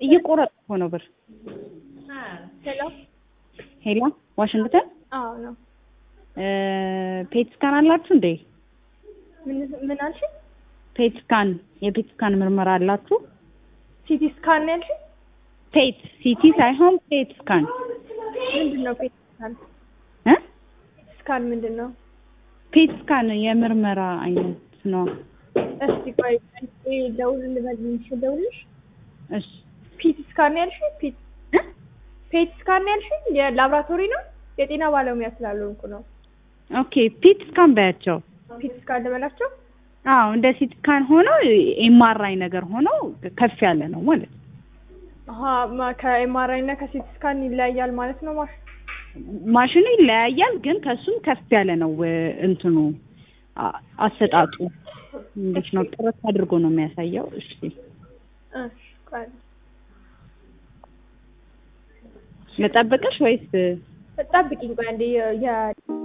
እየቆረጥ እኮ ነው ብር። ሄሎ ሄሎ ዋሽንግተን አዎ ነው። ፔት ስካን አላችሁ እንዴ? ምን ምን አልሽ? ፔት ስካን የፔት ስካን ምርመራ አላችሁ? ሲቲ ስካን ነው ያልሽ? ፔት ሲቲ ሳይሆን ፔት ስካን ምንድን ነው ፔት ስካን? እ ስካን ምንድን ነው? ፔት ስካን የምርመራ አይነት ነው። እስቲ ቆይ ቆይ ደውል ልበልሽ ደውልሽ እሺ ፒት ስካን ነው ያልሽ? ፒት እ ፔት ስካን ነው ያልሽ? የላብራቶሪ ነው? የጤና ባለሙያ ስላልሆንኩ ነው። ኦኬ ፔት ስካን በያቸው። ፒት ስካን ልበላቸው? አዎ እንደ ሲቲ ስካን ሆኖ ኤምአርአይ ነገር ሆኖ ከፍ ያለ ነው ማለት ነው። አሀ ማ- ከኤምአርአይ እና ከሲቲ ስካን ይለያያል ማለት ነው ማሽ ማሽኑ ይለያያል፣ ግን ከሱም ከፍ ያለ ነው እ፣ እንትኑ አ- አሰጣጡ እንዴት ነው? ጥረት አድርጎ ነው የሚያሳየው። እሺ እሺ ቆይ ልጠብቅሽ ወይስ ጠብቂኝ ቆይ አንዴ የ- የ